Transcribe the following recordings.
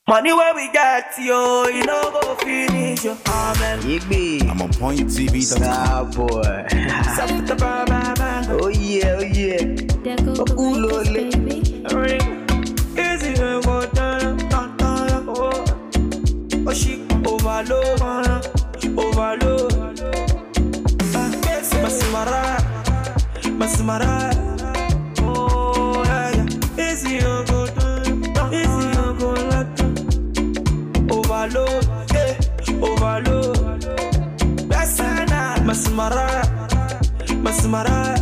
Money where we get, yo, you know go finish, yo. Amen. Igby. I'm on pointtv.com. Star boy. Stop the bar, bar, bar. oh yeah, oh yeah. There go the Okulo records, le. baby. Ring. Easy, we go down, down, down, oh. Oh, she overload, uh, overload. Ah, yes, Masimara, Masimara. Oh, yeah, yeah. Easy, we go down, down, easy, we go down. Overload, eh, overload. Besana, Masimara, Masimara.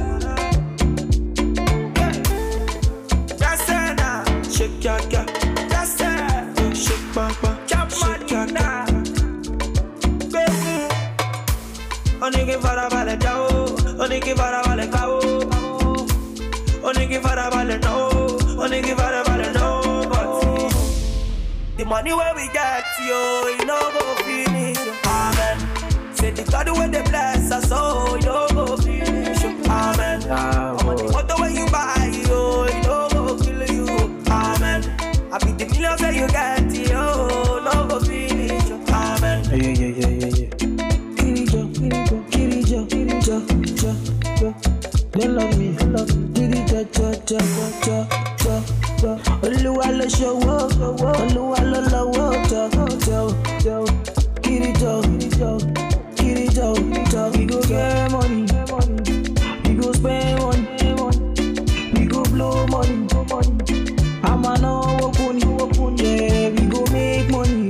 Jasena, shake ya ya. Jasena, shake bang bang. Shake ya ya. Baby, Oníke farabalẹ̀ jáwó, oníke farabalẹ̀ káwó. Oníke farabalẹ̀ náwó, oníke farabalẹ̀ náwó. But the money where we get, yo, you know go finish. Amen. Say the God where they bless us, oh, you know go finish. Amen. Star I'm on the boy. motor when you buy, yo, you know go kill you. Amen. I be the millions that you get, yo, no go finish. Amen. Yeah, yeah, yeah, yeah, yeah. Kirijo, Kirijo, Kirijo, Kirijo, Jo, Jo. They love me, love me. Kirijo, Jo, Jo, Jo, Jo, Jo. Olúwa ló ṣòwò, Olúwa ló lọ́wọ́, Jo, Jo, Jo. Kirijo, Kirijo, Kirijo, Jo. We go get money, we go spend money, we go blow money. I'ma know kuni, yeah, we go make money,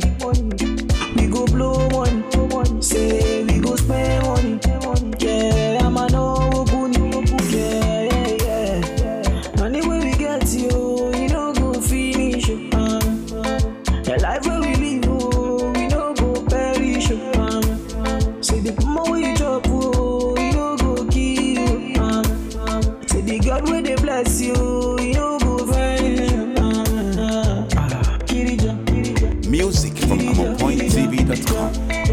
we go blow money, say we go spend money, yeah, I'ma know kuni, yeah, yeah, yeah. Money when we get you, you know go finish, um, the life where we live, oh, we no go perish, um, say the more we drop, oh, you no go kill, um, say the God where they bless you, you no go vanish, um, Kirija, Kirija. Music from I'm on pointtv.com.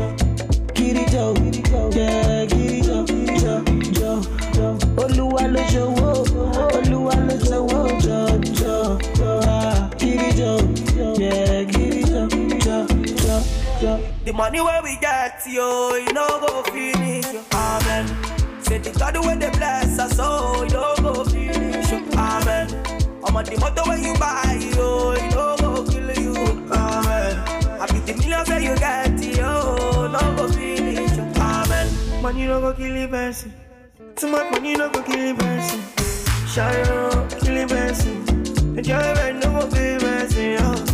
Kirijo, yeah, Kirijo, jo, jo, jo. Olúwa ló ṣòwò, Olúwa ló ṣòwò, jo, jo, jo. Ah, Kirijo, yeah, Kirijo, jo, jo, jo. The money where we get, yo, you know go finish. Amen. Say the God where they bless us, oh, you know go finish. Amen. I'm on the motor when you buy, yo, you know go kill you. Amen. I be the millions that you get, yo, no go finish. Amen. Money no go kill a person. Too much money no go kill a person. Shine kill a person. Enjoy no go kill a person, yo.